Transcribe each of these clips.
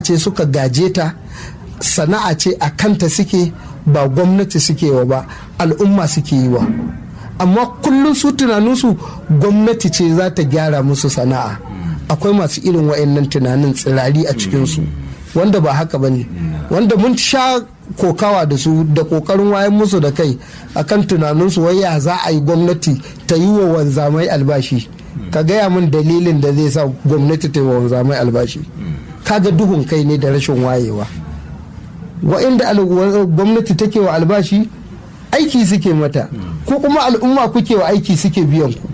ce suka gaje ta sana'a ce a kanta suke ba gwamnati suke wa ba al'umma suke yi wa amma kullum su tunaninsu gwamnati ce za ta gyara musu sana'a akwai masu irin wa'annan tunanin tsirari a cikinsu wanda ba haka ba ne wanda mun sha kokawa da su da kokarin wayan musu da kai akan tunaninsu wai ya za a yi gwamnati ta yi wa wanzamai albashi ka gaya min dalilin da zai sa gwamnati ta yi wa wanzamai albashi kaga duhun kai ne da rashin wayewa wa'inda gwamnati take wa albashi aiki suke mata ko kuma al'umma kuke wa aiki suke biyan ku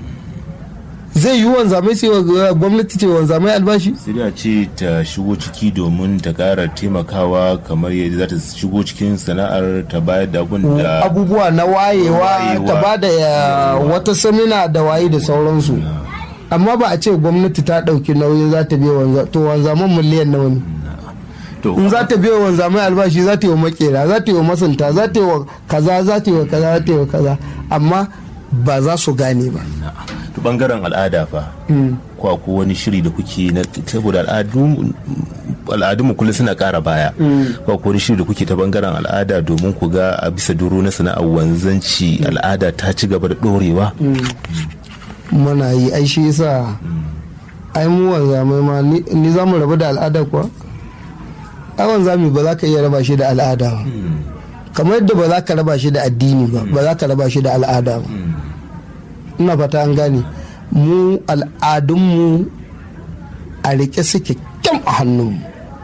zai yi wanzamai sai gwamnati ce wanzamai albashi sai da ce ta shigo ciki domin ta kara taimakawa kamar yadda za ta shigo cikin sana'ar ta bayar da abun da abubuwa na wayewa ta ba da wata samina da waye da sauransu amma ba a ce gwamnati ta ɗauki nauyin za ta biya to wanzaman miliyan nawa ne in za ta biya wanzamai albashi za ta yi wa makera za ta yi wa masunta za ta yi wa kaza za ta yi wa kaza za ta yi wa kaza amma ba za su gane ba to bangaren al'ada fa ko ko wani shiri da kuke na saboda al'adun mu kullum suna kara baya ko ko wani shiri da kuke ta bangaren al'ada domin ku ga a bisa duro na sana'ar wanzanci al'ada ta ci gaba da dorewa muna yi ai shi yasa ai mu wanzamai ma ni za mu rabu da al'ada kuwa ai wanzami ba za ka iya raba shi da al'ada ba kamar yadda ba za ka raba shi da addini ba ba za ka raba shi da al'ada ba ina fata an gane mu al'adunmu a rike suke kyam a hannunmu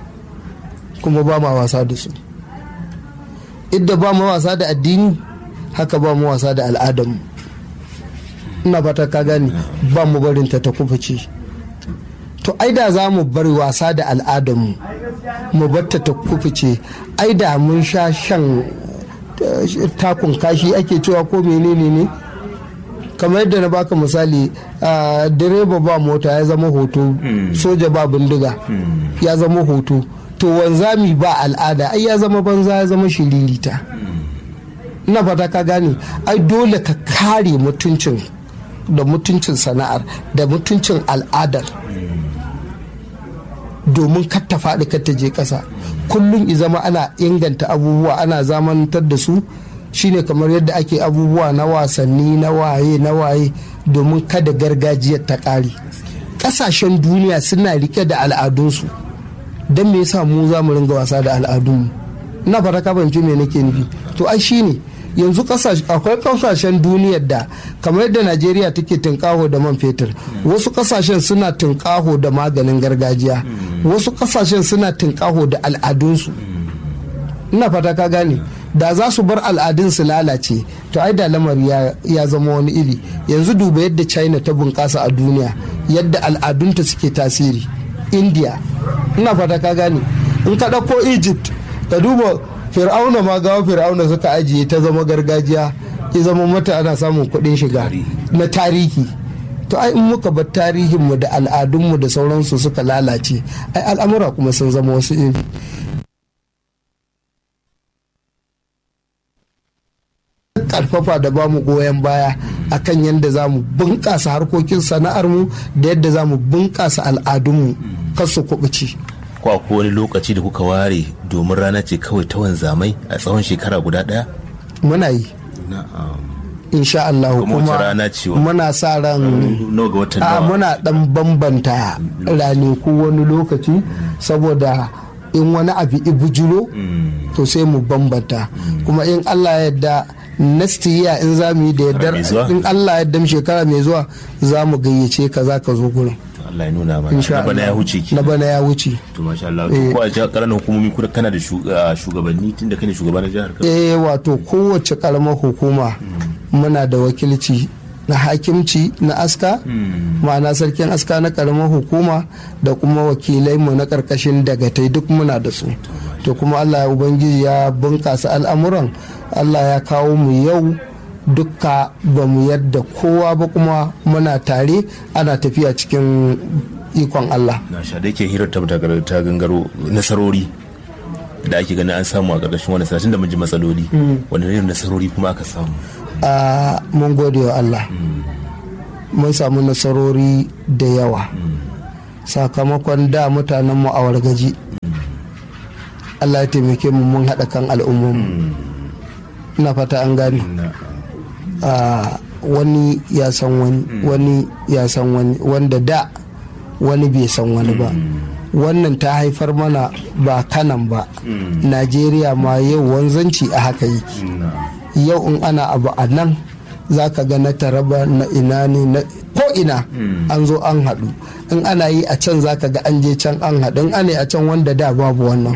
kuma ba ma wasa da su idda ba mu wasa da addini haka ba mu wasa da al'adarmu ina fata ka gane ba mu barinta ta kufuce to ai da za mu bar wasa da al'adarmu mu batta ta kufuce ai da mun sha shan takun kashi ake cewa ko menene ne kamar yadda na baka misali direba ba mota ya zama hoto soja ba bindiga ya zama hoto to wanzami ba al'ada ai ya zama banza ya zama shiririta ina fata ka gane ai dole ka kare mutuncin da mutuncin sana'ar da mutuncin al'adar domin kar ta faɗi kar ta je ƙasa kullum i zama ana inganta abubuwa ana zamantar da su shine kamar yadda ake abubuwa na wasanni na waye na waye domin kada gargajiyar ta ƙare ƙasashen duniya suna rike da al'adunsu don me yasa mu za mu ringa wasa da al'adunmu ina fata ka fahimci me nake nufi to ai shine yanzu akwai kasashen duniyar da kamar yadda najeriya take tunkaho da man fetur wasu kasashen suna tunkaho da maganin gargajiya wasu kasashen suna tunkaho da al'adunsu ina fata ka gane da za su bar al'adun su lalace to ai da lamari ya zama wani iri yanzu duba yadda china ta bunƙasa a duniya yadda al'adunta suke tasiri india ina fata ka gane in ka ɗauko egypt ka duba fir'auna ma gawa fir'auna suka ajiye ta zama gargajiya ya zama mata ana samun kuɗin shiga na tarihi to ai in muka bar tarihinmu da al'adunmu da sauransu suka lalace ai al'amura kuma sun zama wasu iri karfafa da ba mu goyon baya akan yadda za mu bunƙasa harkokin sana'armu da yadda za mu bunƙasa al'adunmu kasu kuɓuci. ko ko wani lokaci da kuka ware domin rana ce kawai ta wanzamai a tsawon shekara guda ɗaya? muna yi insha Allah kuma muna sa ran a muna dan bambanta ranaku wani lokaci saboda in wani abu ibujiro to sai mu bambanta kuma in Allah ya yarda next year in za mu yi da yardar in Allah ya yarda shekara mai zuwa za mu gayyace ka za ka zo gurin Allah ya nuna mana na bana ya wuce ki na bana ya wuce to masha Allah to ko a jihar karamin hukumomi kuma kana da shugabanni tunda kane shugaban jihar Kano eh wato kowace karamar hukuma muna da wakilci na hakimci na aska ma'ana sarkin aska na karamar hukuma da kuma wakilai mu na karkashin dagatai duk muna da su to kuma Allah ya ubangiji ya bunkasa al'amuran Allah ya kawo mu yau dukka ba mu yadda kowa ba kuma muna tare ana tafiya cikin ikon Allah. Na sha da yake hirar ta gangaro nasarori da ake ganin an samu a ƙarƙashin wani sanatin da mun ji matsaloli wani irin nasarori kuma aka samu. mun gode wa Allah mun samu nasarori da yawa sakamakon da mutanenmu a wargaji allah ya taimake mu mun haɗa kan al'ummanmu ina fata an gane wani ya san wani wani ya san wani wanda da wani bai san wani ba wannan ta haifar mana ba kanan ba najeriya ma yau wanzanci a haka yake yau in ana abu a nan za ka ga na taraba na ina ne na ko ina an zo an haɗu in ana yi a can za ka ga an je can an haɗu in ana yi a can wanda da babu wannan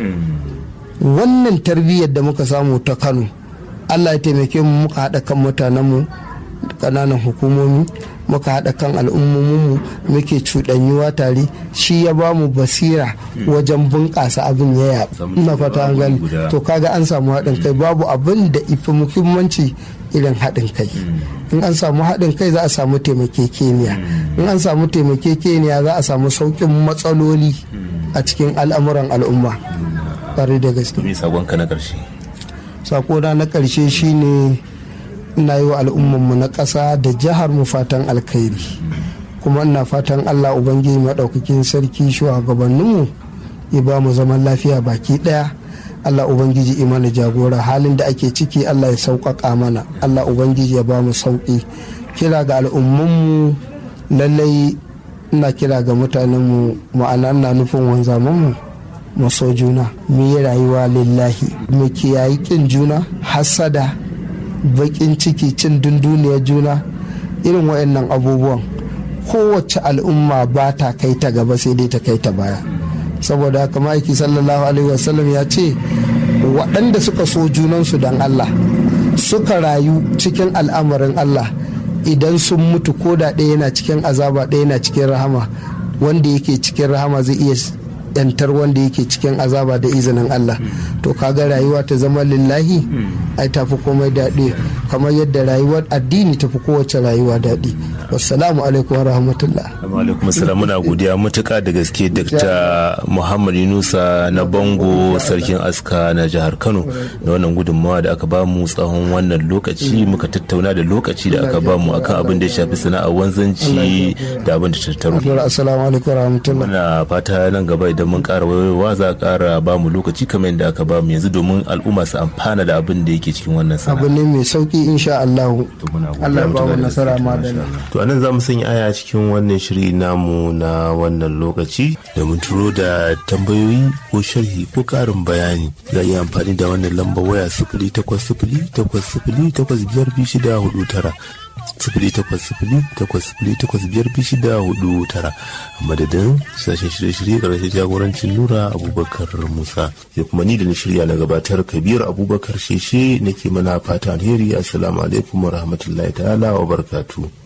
wannan tarbiyyar da muka samu ta kano allah ya taimake mu muka haɗa kan mutanenmu ƙananan hukumomi muka haɗa kan al'ummominmu muke cuɗanyuwa tare shi ya ba mu basira wajen bunƙasa abin ya yaɓa ina fata an gani to kaga an samu haɗin kai babu abin da ifi muhimmanci irin haɗin kai in an samu haɗin kai za a samu taimakekeniya in an samu taimakekeniya za a samu sauƙin matsaloli a cikin al'amuran al'umma ƙwarai da gaske sakonka na ƙarshe sakona na ƙarshe shine ina yi wa al'ummanmu na ƙasa da jihar mu fatan alkhairi kuma ina fatan allah ubangiji maɗaukakin sarki shugabanninmu ya ba mu zaman lafiya baki ɗaya allah ubangiji imana jagora halin da ake ciki allah ya sauƙaƙa mana allah ubangiji ya ba mu sauƙi kira ga al'ummanmu lallai ina kira ga mutanenmu ma'ana ina nufin wanzamanmu mu so juna mu yi rayuwa lillahi mu kiyayi kin juna hasada bakin ciki cin dunduniyar juna irin waɗannan abubuwan kowace al'umma ba ta kai ta gaba sai dai ta kai ta baya saboda haka ma'aiki sallallahu alaihi wasallam ya ce waɗanda suka so junansu don allah suka rayu cikin al'amarin allah idan sun mutu ko da ɗaya yana cikin azaba ɗaya yana cikin rahama wanda yake cikin rahama zai iya yantar wanda yake cikin azaba da izinin Allah to kaga rayuwa ta zama lillahi ai tafi komai daɗi kamar yadda rayuwar addini tafi kowace rayuwa daɗi wassalamu alaikum wa rahmatullah alaikum assalam muna godiya matuƙa da gaske Dr. Muhammad Yunusa na Bango sarkin aska na jihar Kano da wannan gudunmawa da aka bamu tsawon wannan lokaci muka tattauna da lokaci da aka bamu akan abin da ya shafi sana'ar wanzanci da abin da tattaro assalamu alaikum wa rahmatullah muna fata nan gaba idan mun ƙara wayowa za a ƙara bamu lokaci kamar yadda aka bamu yanzu domin al'umma su amfana da abin da yake cikin wannan sana'a abu ne mai sauki insha Allah Allah ya ba mu nasara ma da to anan za mu sanya aya cikin wannan shiri namu na wannan lokaci da mun turo da tambayoyi ko sharhi ko karin bayani za a iya amfani da wannan lamba waya sifili takwas sifili takwas sifili takwas biyar biyu shida hudu tara sifili takwas sifili takwas sifili takwas biyar biyu shida hudu tara a madadin sashen shirye-shirye ƙarshen jagorancin nura abubakar musa sai kuma ni da na shirya na gabatar kabir abubakar sheshe nake mana fata alheri assalamu alaikum wa rahmatullahi ta'ala wa barkatu.